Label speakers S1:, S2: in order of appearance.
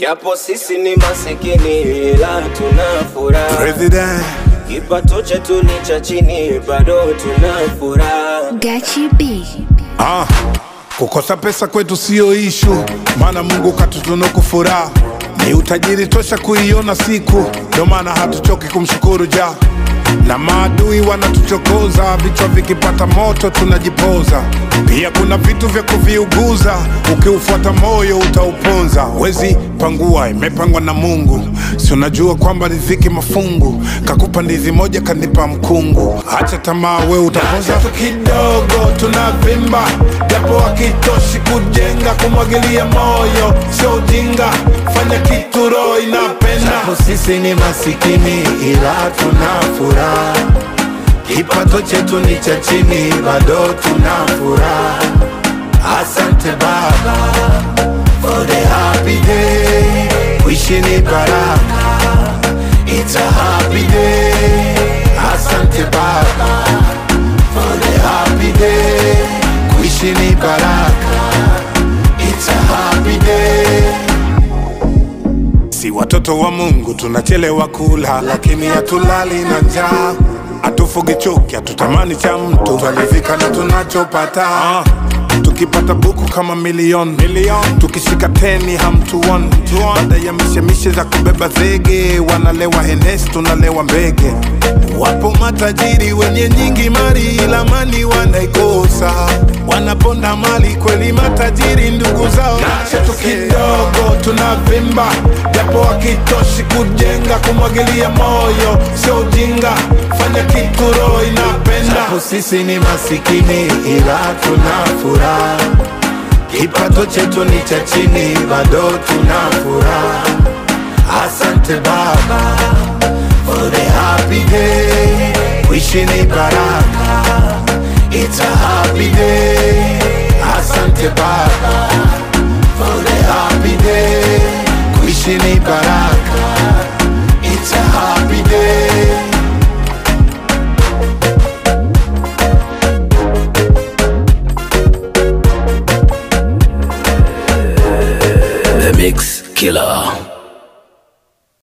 S1: Japo sisi ni masikini ila tuna furaha,
S2: President
S1: kipato chetu ni cha chini, bado tuna furaha.
S3: Gachi B.
S2: ah, kukosa pesa kwetu siyo ishu, maana Mungu katutunuku furaha ni utajiri tosha kuiona siku, ndio maana hatuchoki kumshukuru ja na maadui wanatuchokoza, vichwa vikipata moto tunajipoza. Pia kuna vitu vya kuviuguza, ukiufuata moyo utauponza. Wezi pangua, imepangwa na Mungu, si unajua kwamba riziki mafungu, kakupa ndizi moja kanipa mkungu. Acha tamaa, we utaponza tu kidogo, tunavimba japo hakitoshi kujenga, kumwagilia moyo sio ujinga, fanya kitu roho inapenda.
S4: Japo sisi ni masikini ila tuna furaha, kipato chetu ni cha chini, bado tuna furaha. Asante Baba for the happy day, kuishi ni baraka, it's a happy day. Asante Baba for the happy day, kuishi ni baraka, it's a happy day.
S2: Si watoto wa Mungu tunachelewa kula, lakini hatulali na njaa. Hatufugi chuki, hatutamani cha mtu, twaridhika na tunachopata. Ah, tukipata buku kama milioni milioni, tukishika teni hamtuoni. Baada ya mishemishe za kubeba zege, wanalewa henesi, tunalewa mbege. Wapo matajiri wenye nyingi mali, ila mali wanaikosa, wanaponda mali kweli. Matajiri ndugu zao na chetu kidogo tunavimba, japo hakitoshi kujenga, kumwagilia moyo sio ujinga, fanya kitu roho inapenda.
S4: Japo sisi ni masikini ila tuna furaha, kipato chetu ni cha chini, bado tuna furaha. Asante Baba for the happy day, kuishi ni baraka, it's a happy day. Asante Baba for the happy day, kuishi ni baraka, it's a happy day.
S5: The Mix Killer.